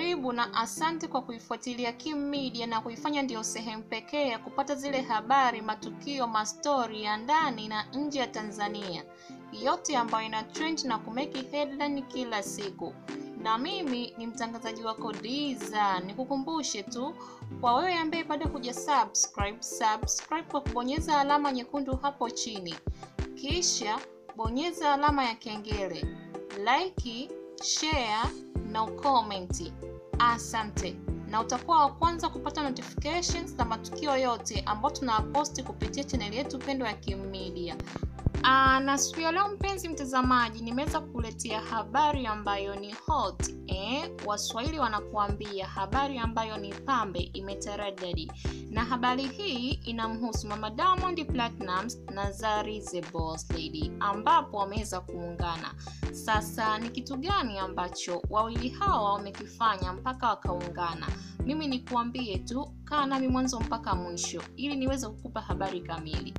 Karibu na asante kwa kuifuatilia Kim Media na kuifanya ndiyo sehemu pekee ya kupata zile habari, matukio, mastori ya ndani na nje ya Tanzania, yote ambayo ina trend na kumeki headline kila siku. Na mimi ni mtangazaji wako Diza. Nikukumbushe tu kwa wewe ambaye bado huja subscribe, subscribe kwa kubonyeza alama nyekundu hapo chini, kisha bonyeza alama ya kengele, like, share na ukomenti. Asante, na utakuwa wa kwanza kupata notifications na matukio yote ambayo tunaposti kupitia chaneli yetu pendwa ya Kim Media. Aa, na siku ya leo mpenzi mtazamaji, nimeweza kukuletea habari ambayo ni hot eh. Waswahili wanakuambia habari ambayo ni pambe imetaradadi, na habari hii inamhusu mama Diamond Platnumz na Zari the Boss Lady ambapo wameweza kuungana. Sasa ni kitu gani ambacho wawili hawa wamekifanya mpaka wakaungana? Mimi nikuambie tu, kaa nami mwanzo mpaka mwisho ili niweze kukupa habari kamili.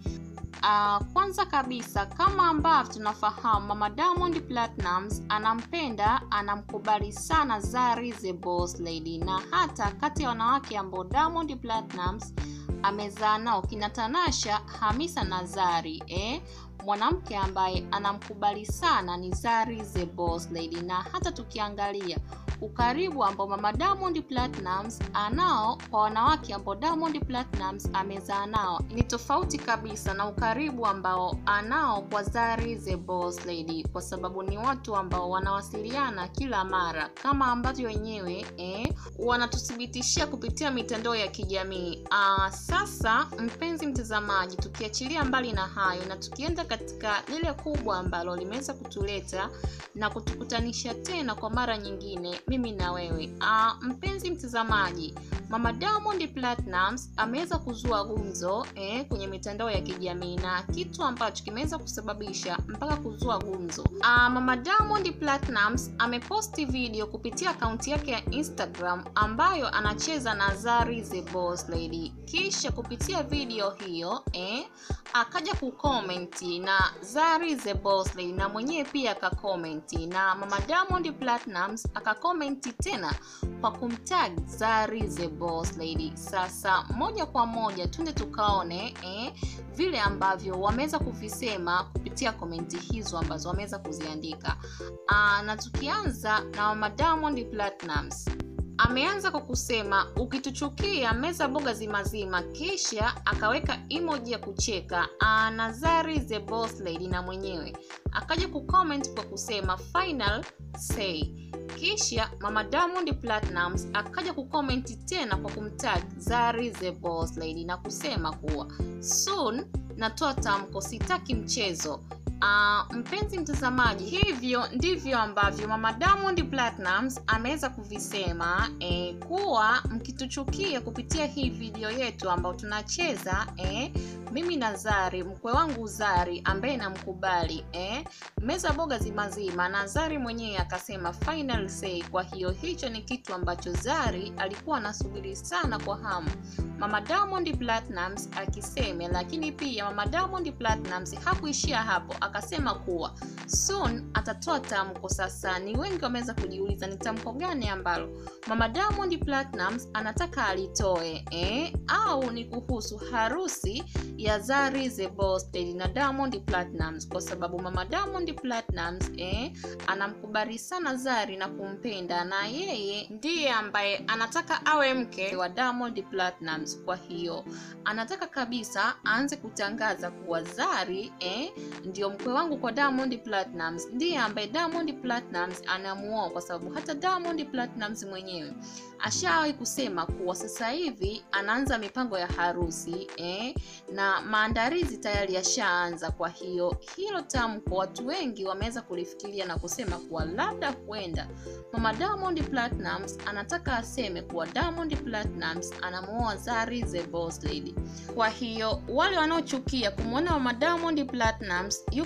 Uh, kwanza kabisa kama ambavyo tunafahamu mama Diamond Platnumz anampenda anamkubali sana Zari the Boss Lady, na hata kati ya wanawake ambao Diamond Platnumz amezaa nao kina Tanasha, Hamisa na Zari eh? Mwanamke ambaye anamkubali sana ni Zari the Boss Lady, na hata tukiangalia ukaribu ambao mama Diamond Platnumz anao kwa wanawake ambao Diamond Platnumz amezaa nao ni tofauti kabisa na ukaribu ambao anao kwa Zari the Boss Lady, kwa sababu ni watu ambao wanawasiliana kila mara kama ambavyo wenyewe eh, wanatuthibitishia kupitia mitandao ya kijamii. Aa, sasa mpenzi mtazamaji, tukiachilia mbali na hayo na tukienda katika lile kubwa ambalo limeweza kutuleta na kutukutanisha tena kwa mara nyingine mimi na wewe. Aa, mpenzi mtazamaji, mama Diamond Platnumz ameweza kuzua gumzo eh, kwenye mitandao ya kijamii na kitu ambacho kimeweza kusababisha mpaka kuzua gumzo. Aa, mama Diamond Platnumz ameposti video kupitia akaunti yake ya Instagram ambayo anacheza na Zari the Boss Lady, kisha kupitia video hiyo eh, akaja kukomenti na Zari the Boss Lady na mwenyewe pia akakomenti na mama Diamond Platnumz akakomenti tena kwa kumtag Zari the Boss Lady. Sasa moja kwa moja tunde tukaone eh, vile ambavyo wameweza kuvisema kupitia komenti hizo ambazo wameweza kuziandika. Aa, na tukianza na mama Diamond Platnumz ameanza kwa kusema ukituchukia meza boga zimazima, kisha akaweka emoji ya kucheka na Zari the Boss Lady, na mwenyewe akaja kucomment kwa kusema final say, kisha mama Diamond Platnumz akaja kukomenti tena kwa kumtag Zari the Boss Lady na kusema kuwa soon natoa tamko, sitaki mchezo. Uh, mpenzi mtazamaji, hivyo ndivyo ambavyo mama Diamond Platnumz ameweza kuvisema eh, kuwa mkituchukia kupitia hii video yetu ambayo tunacheza eh, mimi na Zari, mkwe wangu Zari ambaye namkubali eh, meza boga zimazima, na Zari mwenyewe akasema final say. Kwa hiyo hicho ni kitu ambacho Zari alikuwa anasubiri sana kwa hamu mama Diamond Platnumz akiseme, lakini pia mama Diamond Platnumz hakuishia hapo, akasema kuwa soon atatoa tamko. Sasa ni wengi wameweza kujiuliza ni tamko gani ambalo mama Diamond Platnumz anataka alitoe eh? au ni kuhusu harusi ya Zari the Boss Lady na Diamond Platnumz, kwa sababu mama Diamond Platnumz eh, anamkubali sana Zari na kumpenda, na yeye ndiye ambaye anataka awe mke wa Diamond Platnumz. Kwa hiyo anataka kabisa aanze kutangaza kuwa Zari eh, ndio mkwe wangu kwa Diamond Platnumz, ndiye ambaye Diamond Platnumz anamuoa, kwa sababu hata Diamond Platnumz mwenyewe ashawahi kusema kuwa sasa hivi anaanza mipango ya harusi eh, na maandalizi tayari yashaanza. Kwa hiyo hilo tamko watu wengi wameweza kulifikiria na kusema kuwa labda huenda mama Diamond Platnumz anataka aseme kuwa Diamond Platnumz anamuoa Zari the Boss Lady. Kwa hiyo wale wanaochukia kumwona mama Diamond Platnumz yuko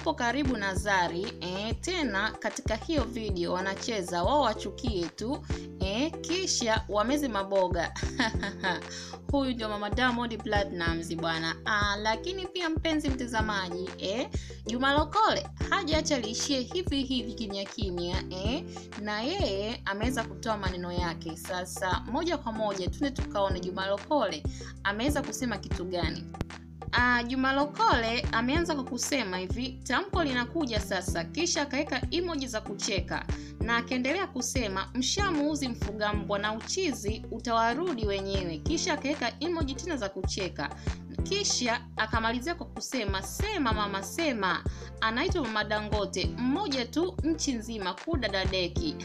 yupo karibu na Zari e, tena katika hiyo video wanacheza wao wachukie tu e, kisha wameze maboga huyu ndio mama Diamond Platnumz bwana. Ah, lakini pia mpenzi mtazamaji eh, Juma Lokole hajaacha liishie hivi hivi kimya kimya eh, na yeye ameweza kutoa maneno yake. Sasa moja kwa moja tuende tukaone Juma Lokole ameweza kusema kitu gani. Uh, Juma Lokole ameanza kwa kusema hivi, tamko linakuja sasa, kisha akaweka emoji za kucheka na akaendelea kusema mshamuuzi mfuga mbwa na uchizi utawarudi wenyewe, kisha akaweka emoji tena za kucheka kisha akamalizia kwa kusema sema mama sema. Anaitwa mama Dangote, mmoja tu nchi nzima kudadadeki.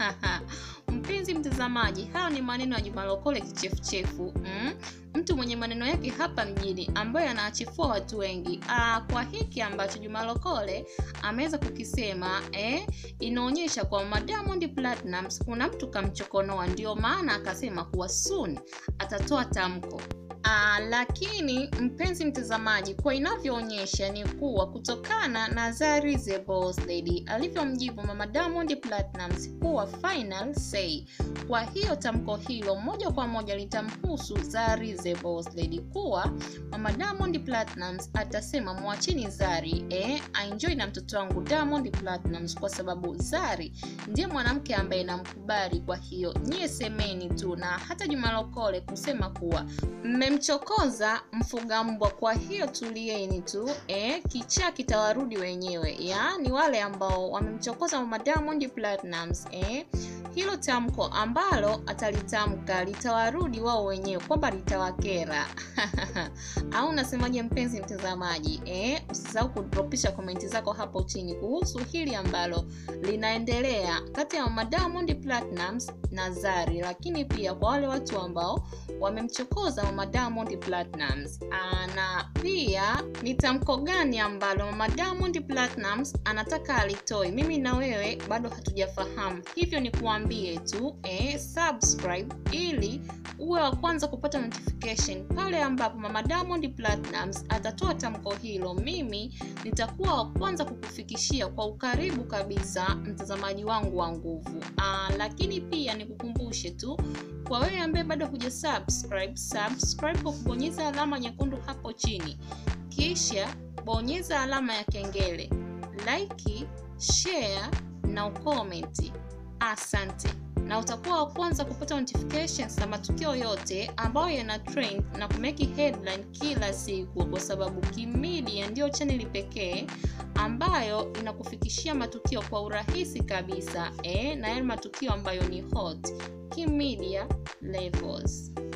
Mpenzi mtazamaji, hayo ni maneno ya Juma Lokole kichefuchefu mm? mtu mwenye maneno yake hapa mjini ambaye anaachifua watu wengi. Aa, kwa hiki ambacho Juma Lokole ameweza kukisema eh, inaonyesha kwamba Diamond Platnumz kuna mtu kamchokonoa, ndio maana akasema kuwa soon atatoa tamko. Aa, lakini mpenzi mtazamaji, kwa inavyoonyesha ni kuwa kutokana na Zari the Boss Lady alivyomjibu mama Diamond Platnumz kuwa final say, kwa hiyo tamko hilo moja kwa moja litamhusu Zari the Boss Lady, kuwa mama Diamond Platnumz atasema mwachini Zari eh, aenjoy na mtoto wangu Diamond Platnumz, kwa sababu Zari ndiye mwanamke ambaye namkubali. Kwa hiyo nyie semeni tu, na hata Juma Lokole kusema kuwa mmemchokoza mfuga mbwa, kwa hiyo tulieni tu eh, kichaa kitawarudi wenyewe. Yaani wale ambao wamemchokoza mama Diamond Platnumz eh, hilo tamko ambalo atalitamka litawarudi wao wenyewe, kwamba litawakera au unasemaje, mpenzi mtazamaji eh? Usisahau kudropisha komenti zako hapo chini kuhusu hili ambalo linaendelea kati ya mama Diamond Platnumz na Zari, lakini pia kwa wale watu ambao wamemchokoza mama Diamond Platnumz. Na pia ni tamko gani ambalo mama Diamond Platnumz anataka alitoe, mimi na wewe bado hatujafahamu, hivyo ni kuambie tu eh, subscribe ili uwe wa kwanza kupata notification pale ambapo mama Diamond Platnumz atatoa tamko hilo. Mimi nitakuwa wa kwanza kukufikishia kwa ukaribu kabisa, mtazamaji wangu wa nguvu. Aa, lakini pia nikukumbushe tu kwa wewe ambaye bado huja subscribe, subscribe kwa kubonyeza alama nyekundu hapo chini, kisha bonyeza alama ya kengele, like, share na ukomenti. Asante na utakuwa wa kwanza kupata notifications na matukio yote ambayo yana trend na kumeki headline kila siku, kwa sababu Kimedia ndiyo chaneli pekee ambayo inakufikishia matukio kwa urahisi kabisa eh, na yale matukio ambayo ni hot Kimedia Levels.